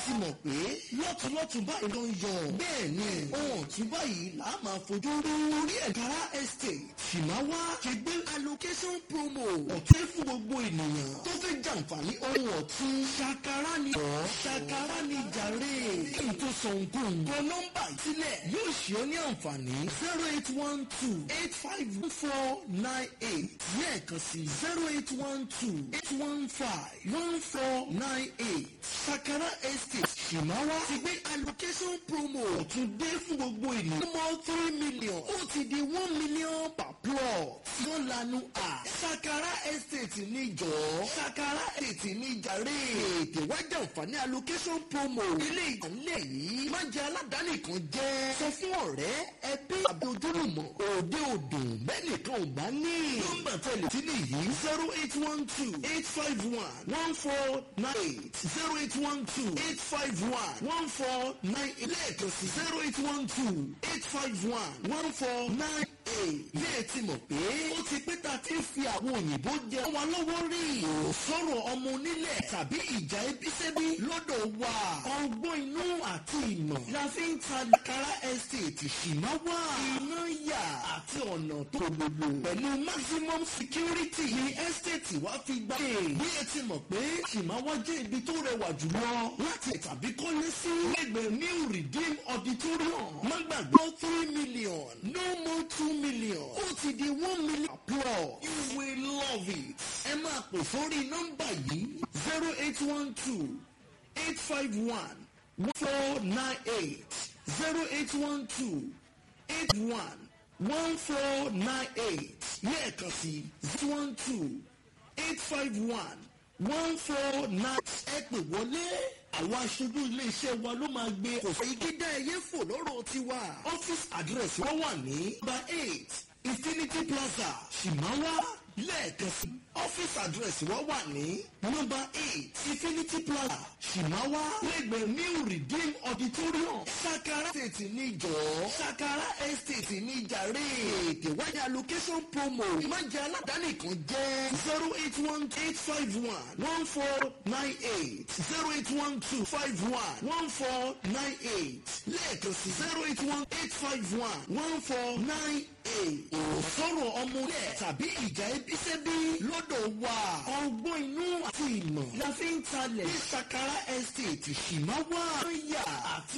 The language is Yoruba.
ti mọ̀ pé lọ́tùlọ́tù báyìí ló ń yọ. bẹ́ẹ̀ ni ohun ọ̀tún báyìí là á máa fojú rí orí ẹ̀kára estate ṣìmáwá ṣe gbé allocation promo ọ̀tún fún gbogbo ènìyàn tó fẹ́ jàǹfààní ohun ọ̀tún ṣàkárá ni ọ̀ ṣàkárá ni jàre kí n tó sọ nǹkan kọ nọ́mbà sílẹ̀ yóò ṣe ọ́ ní àǹfààní zero eight one two eight five four nine eight lẹ́ẹ̀kan sí zero eight one two eight one five one four nine eight ṣàkárá estate ṣìmáwá ti gbé allocation promo ọ̀tún dé fún gbogbo ènìyàn ọmọ three million ó ti di one million per plot wọ́n lanu à ṣàkárá estate níjọ́ ṣàkárá estate níjàre ètè wájà àǹfààní allocation promo ilé ìkànnlẹ̀ yìí má jẹ́ aládàáni kan jẹ́ sọ fún ọ̀rẹ́ ẹbí àbí ojúlùmọ̀ òde òdùn bẹ́ẹ̀ nìkan ò bá ní. nọ́mbà tẹ̀lé tí nìyí zero eight one two eight five one one four nine eight zero eight one two eight five one one four nine eight lẹ́ẹ̀kan sí zero eight one two eight five one one four nine eight. bẹ́ẹ̀ ti mọ̀ pé ó ti pé ta ti fi àwọn òyìnbó jẹ wa lọ́wọ́ rí o sọ̀rọ̀ ọmọ onílẹ̀ tàbí ìjà ebísẹ́bí lọ́dọ̀ wa ọgbọ́n inú àti ìmọ̀ la fi ń ta kara estate ṣìmáwá iná yà àti ọ̀nà tó gbogbo pẹ̀lú maximum security ní estate wa fi gbà pé bí ẹ ti mọ̀ pé ṣìmáwá jẹ́ ibi tó rẹwà jùlọ láti tàbí kọ́lé sí lẹ́gbẹ̀ẹ́ new redeem auditorium má gbàgbọ́ three million no more two million ó ti di one million plus you will love it ẹ máa pè sórí nọ́mbà yìí zero eight one two eight five one one four nine eight zero eight one two eight one one four nine eight lẹ́ẹ̀kan sí zero one two eight five one one four nine ẹ pè wọlé àwọn aṣojú iléeṣẹ́ wa ló máa gbé kò fẹ́ igi dá ẹyẹ fò lọ́rọ̀ tiwa office address wọ́n wà ní number eight infinity plaza shimawa lẹ́ẹ̀kan sí office address wọ́n wà ní number eight infinity plaza shimawa lẹ́gbẹ̀ẹ́ new redeem auditorium sakara estate níjọ́ sakara estate níjàre ètè wáyà location promo ìmájà aládàáni kan jẹ́ zero eight one eight five one one four nine eight zero eight one two five one one four nine eight lẹ́ẹ̀kan sí zero eight one eight five one one four nine eight òsọ̀rọ̀ ọmọlẹ̀ tàbí ìjà ebísẹ́bí lọ́dọ̀ wa ọgbọ́n inú àti ìmọ̀ la fi ń talẹ̀ ní sakara estate ṣìmáwá yà àti